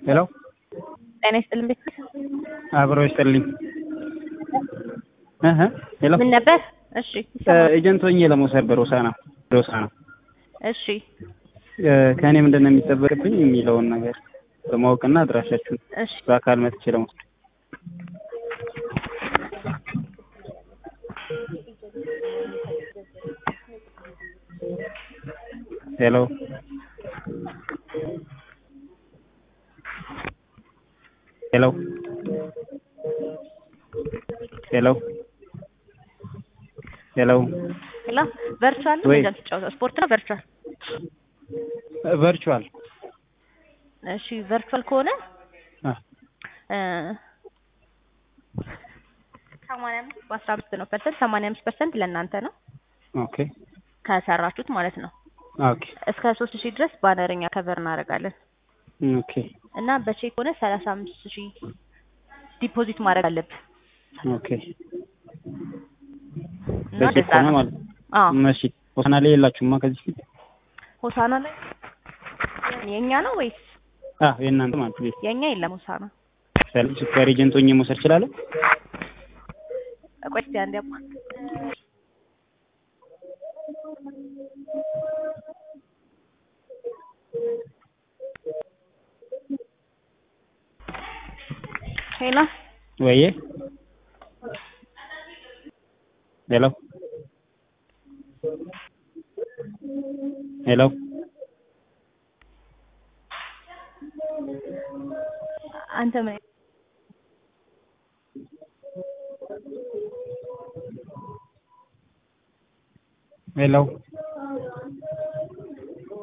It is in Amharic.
ሄሎ ጤና ይስጥልን ቤት አብሮ ይስጥልኝ። እህ ሄሎ ምን ነበር? እሺ ኤጀንት ሆኜ ለመውሰድ በሮሳና ሮሳና እሺ ከእኔ ምንድን ነው የሚጠበቅብኝ የሚለውን ነገር በማወቅና አድራሻችሁን እሺ በአካል መጥቼ ለመውሰድ ሄሎ ሄሎ ሄሎ ሄሎ ሄሎ ቨርቹዋል ነው ወይ? እንደዚህ የምትጫወተው ስፖርት ነው ቨርቹዋል ቨርቹዋል እሺ ቨርቹዋል ከሆነ አ እ ሰማንያ አምስት በአስራ አምስት ነው ፐርሰንት ሰማንያ አምስት ፐርሰንት ለእናንተ ነው ኦኬ ከሰራችሁት ማለት ነው ኦኬ እስከ ሶስት ሺህ ድረስ ባነርኛ ከቨር እናደርጋለን ኦኬ እና በቼክ ሆነ ሰላሳ አምስት ሺህ ዲፖዚት ማድረግ አለብህ ኦኬ እና በቼክ እንደዛ ሆነ ነው ማለት ነው። አዎ እሺ ሆሳና ላይ የላችሁማ ከዚህ ፊት ሆሳና ላይ የኛ ነው ወይስ አ የእናንተ ማለት ነው የኛ የለም ሆሳና ሰል- ሱፐር ኤጀንት ሆኜ መውሰድ እችላለሁ? ቆይ እስኪ አንዴ አባ ሄሎ ወይዬ ሄሎ ሄሎ አንተ ምን ሄሎ